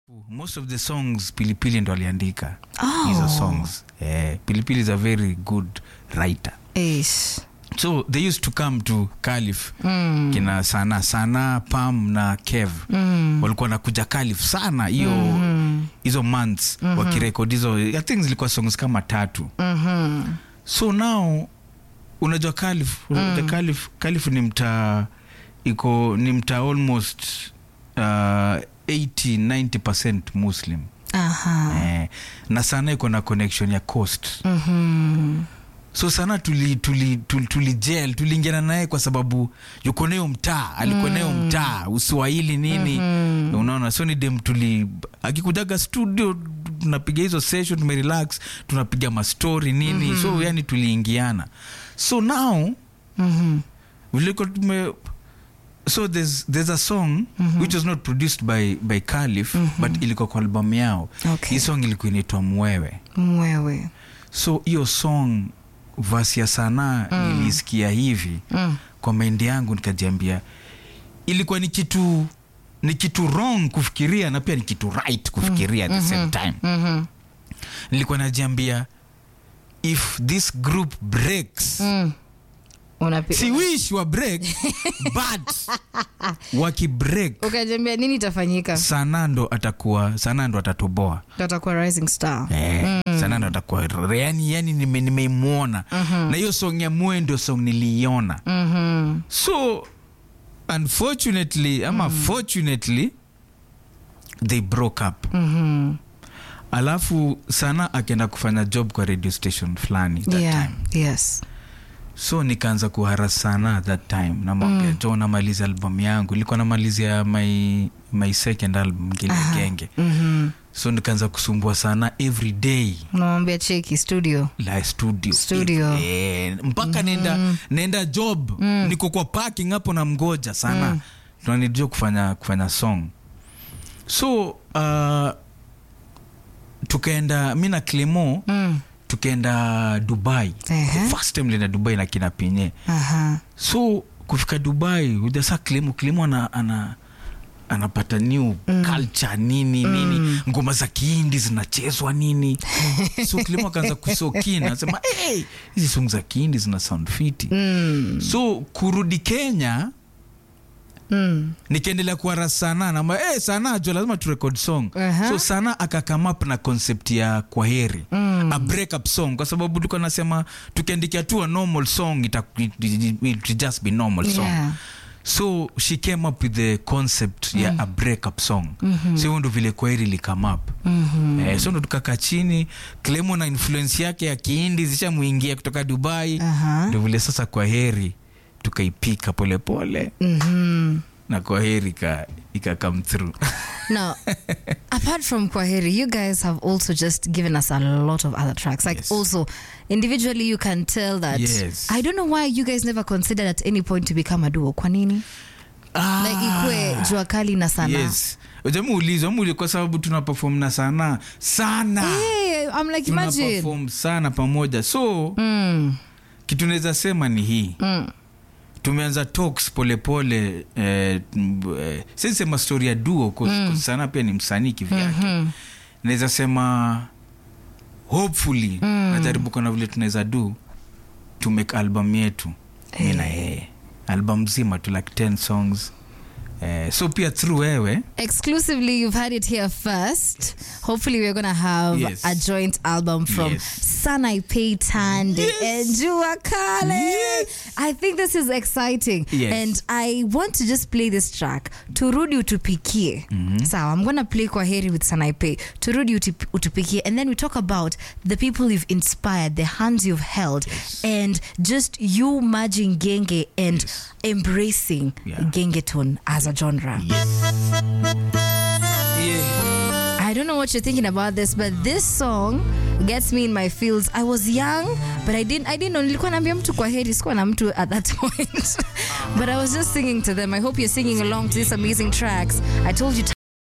most of the songs pilipili ndo aliandika Oh. hizo songs eh, pilipili is a very good writer Ish. so they used to come to calif Mm. kina sana sana pam na kev Mm. walikuwa nakuja calif sana hiyo Mm. hizo months wakirekod hizo i think zilikuwa songs kama tatu Mhm. so now unajua calif mm. calif calif ni mtaa iko ni mtaa almost uh, 80 90 muslim Aha. eh, na sana iko na connection ya coast Mhm. so sana tuli tuli tuli, tuli gel tuliingiana naye kwa sababu yuko nayo mtaa alikuwa nayo mtaa uswahili nini unaona so ni dem tuli akikujaga studio tunapiga hizo session tumerelax tunapiga mastori nini so yani tuliingiana so now Mhm. viliko tume so there's, there's a song which was not produced by, by calif but ilikuwa kwa albamu yao Okay. hii song ilikuwa inaitwa mwewe Mwewe. so hiyo song vasi ya sanaa mm. nilisikia hivi Mm. kwa maindi yangu nikajiambia ilikuwa ni kitu ni kitu wrong kufikiria na pia ni kitu right kufikiria at the same time Mhm. nilikuwa najiambia if this group breaks Mm. Unapi- si wish wa break but wakibreak ukajambia nini itafanyika sanaa ndo atakuwa sanaa ndo atatoboa tatakuwa rising star Eh, sana ndo atakuwa yani, yani nime- nimeimwona na hiyo song ya mwe ndio song niliiona Mhm. so unfortunately ama fortunately they broke up Mhm. alafu sana akaenda kufanya job kwa radio station fulani that Yeah. time Yes. so nikaanza kuhara sana that time namwambia mm. jo namaliza album yangu ilikuwa namalizia my, my second album ngile genge Mhm. so nikaanza kusumbua sana every day unamwambia cheki studio la studio, Studio. Eh, mpaka nenda naenda job niko kwa parking hapo na mgoja sana tunanijua kufanya kufanya song so uh, tukaenda mi na clemo Mm. tukaenda dubai Ehe. The first time lienda dubai na kina pinye Aha. so kufika dubai ujasa klimo klimo ana, ana anapata new mm. culture nini mm. nini ngoma za kihindi zinachezwa nini so klimo akaanza kusokina anasema hey, hizi song za kihindi zina sound fiti Mm. so kurudi kenya Mm. nikaendelea kuara sana nama hey, sana jo lazima turekod song Aha. so sana akakam up na concept ya kwaheri Mm. a break up song kwa sababu tulikuwa nasema tukiandikia tu a normal song ita, it, it, it will just be normal song Yeah. so she came up with the concept ya a breakup song mm-hmm. so hiyo ndo vile kwaheri likame up mm-hmm. eh, so ndo tukaka chini klemo na influence yake ya kiindi zishamwingia kutoka dubai Aha. ndo vile sasa kwaheri tukaipika polepole Mhm. na kwaheri ika, ika come through Now, apart from Kwaheri, you guys have also just given us a lot of other tracks. Like, Yes. also, individually, you can tell that. Yes. I don't know why you guys never considered at any point to become a duo. Kwa nini? Like, ikwe jua kali na sana. yes jamuuliza muli kwa sababu tuna perform na sana sana Hey, I'm like, tuna imagine. perform sana pamoja so Mm, kitu naweza sema ni hii mm, tumeanza talks polepole eh, m- eh, siwezi sema story ya duo mm. sana pia ni msanii kivyake mhm. naweza sema hopefully najaribu kuona vile tunaweza do to make album yetu mi na yeye album zima tu like 10 songs eh, so pia through wewe Exclusively, you've had it here first. Hopefully, we're going to have Yes. a joint album from Yes. Sanai Pay Tande and Jua Kale. Yes. I think this is exciting. Yes. And I want to just play this track. Turudi utupikie. Sawa, I'm going to play kwa heri with Sanai Pay. Turudi utup- utupikie. And then we talk about the people you've inspired, the hands you've held, and just you merging Genge and embracing Yeah. Gengeton as a genre. yeah. I don't know what you're thinking about this, but this song gets me in my feels. I was young, but I didn't I didn't know nilikuwa naambia mtu kwa heri, sikuwa na mtu at that point. but I was just singing to them. I hope you're singing along to these amazing tracks. I told you